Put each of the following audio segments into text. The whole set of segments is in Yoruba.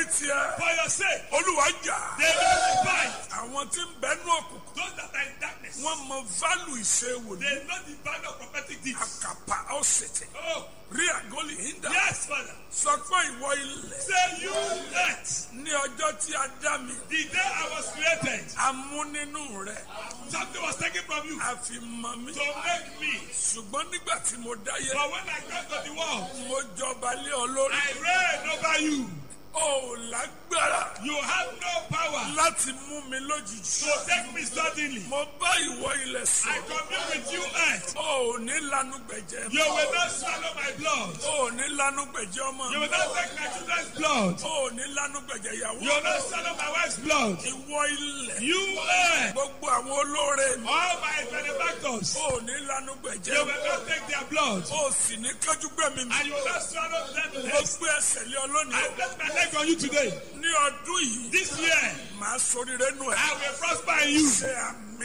tiẹ̀ For your sake, olúwa jà they will fight. àwọn tí ń bẹnu òkùnkùn Those that are in darkness, wọ́n mọ válù ìṣe wòlíì they know the value of prophetic deeds. àkàpà ọ̀sẹ̀tẹ̀ Oh, rí àgọ́lì ìdá yes, Father. sọ pé ìwọ ilẹ̀ Say you earth, ní ọjọ́ tí a dá mi the day I was created, a mú nínú rẹ̀ something was taken from you a fi mọ mi to make me. ṣùgbọ́n nígbà tí mo dáyé But when I got to the world, mo jọba lé ọ lórí I reign over you. ó lágbára You have no power láti mú mi lójijì to take me suddenly. mo bá ìwọ ilẹ̀ I sọ commune with you, earth. ó ní lanu gbẹ̀jẹ̀ You will not swallow my blood. ó ní lanu gbẹ̀jẹ̀ ọmọ You mi will not take my children's blood. ó ní lanu gbẹ̀jẹ̀ ìyàwó You will not swallow my wife's blood. ìwọ ilẹ̀ You earth. gbogbo àwọn olóore mi All my benefactors. ó ní lanu You gbẹ̀jẹ̀ will not take their blood. ó sì ní kájú gbẹ̀mí mi And you will not swallow them mo legs. gbé ẹsẹ̀ lé ọ lónìí I place my leg on you today. ní ọdún yìí This year, màá soríire nù ẹ I will prosper in you. ṣe àmì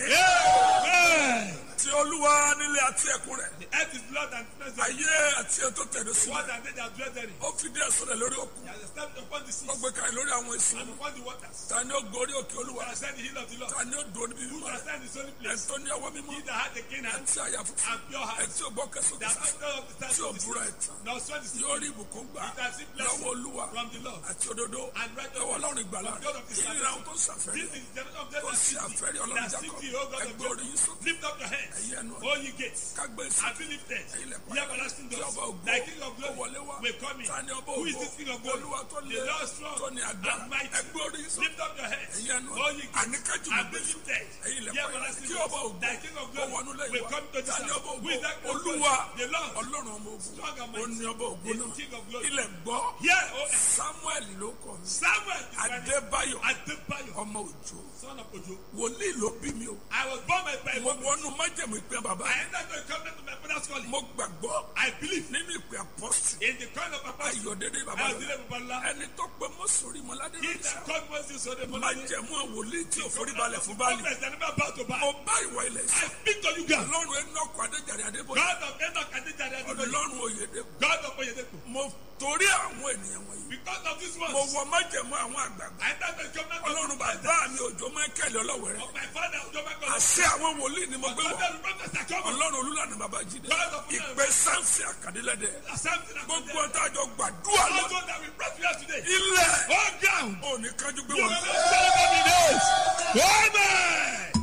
Amen. tí olúwa nílé àti ẹkùn rẹ̀ The earth is blood and flesh. ayé àti ètò tẹ̀lé sí What and they that dwell therein. ó fi díẹ̀ sọ̀rọ̀ lórí òkun He has established upon the ó seas gbé kalẹ̀ lórí àwọn èso and upon the waters. ta ni ó gorí òkè olúwa Who has said the hill of the Lord. ta ni ó dùn níbi Who mímọ́ has rẹ̀ said the holy ẹ̀ place. tó ní ọwọ́ mímọ́ He that had the king ẹ̀ and tí àyà funfun and pure ẹ̀ heart. tí ò gbọ́ kẹsàn That kẹsàn not of the tí ò time búra ẹ̀ tán nor sweat the sea. yóò rí ìbùkún gbà It has been lọ́wọ́ blessed olúwa from the Lord. àti òdodo And righteousness lọ́wọ́ ọlọ́run ìgbàlà from God of his ìlera ohun tó ń ṣàfẹ́rí This is the generation of tó them that ṣe seek àfẹ́rí thee. ọlọ́run That seek jákọ́ thee, O God of ẹgbẹ́ orí yín Jacob. sókè Lift up your hands, ẹ̀yẹ ẹnu O ye gates, kágbé sí and be lifted. ẹ̀yin lẹ̀ Ye everlasting tí doors. ọba ògo Thy king of tó wọlé glory wá will come in. ta ni ọba Who is ògo this king of glory? olúwa tó The lé Lord strong tó ní àgbà and mighty. ẹgbẹ́ orí yín sókè Lift up your hands, ẹ̀yin ẹnu O ye gates, àníkájú and be gbogbo lifted. ẹ̀yin Ye lẹ̀ everlasting kí doors. ọba ògo Thy king of ó wọnú glory lẹ́yìn will wá come to this ta ni house. ọba Who is that ògo king of glory? olúwa The Lord, ọlọ́run ọmọ ogun strong and ó ní mighty, ọba ògo is náà the king of glory. ilẹ̀ gbọ́ Here, O earth, samuel ló kọ mi Samuel is my name. adébáyọ̀ Adebayo, ọmọ òjò son of Ojo. wòlíì ló bí mi o I was born by by mo wọnú májèmú ìpín bàbá I entered the covenant of my father's calling. mo gbàgbọ́ I believe nínú ìpín apọ́sì in the calling of my pastor. ayọ̀dẹ́dẹ́ bàbá I was rẹ̀ dealing with Allah. ẹni tó pé mọ́sórí mọ́ládé He rẹ̀ that called Moses so the májẹ̀mú wòlíì tí ò forí balẹ̀ fún báàlì prophets that never bow to bow. mo bá ìwọ ilẹ̀ I sọ speak to you, God. ọlọ́run ẹnọ́kọ̀ adéjàre adébóyè God of Enoch and Dijah and Adonai. ọlọ́run oyèdèkù God of Oyedepo. mo torí àwọn ènìyàn wọ̀nyí Because of this mo ones, wọ májẹ̀mú àwọn àgbààgbà I entered the covenant of ọlọ́run my bàbá mi òjò mákẹ́lẹ́ ọlọ́wẹ̀ rẹ̀ of my father, Ujoma God. àṣẹ àwọn wòlíì ni mo gbé God wọ̀ of the prophets that come. ọlọ́run olúlànà bàbá jíde God of ìpè sáǹsì àkàdélẹ́dẹ̀ Something that gbogbo ọ̀tá àjọ gbàdúrà lọ Also that we brought you here today. ilẹ̀ All ground. ò ní kájú gbé You wọn will not celebrate the days. Amen.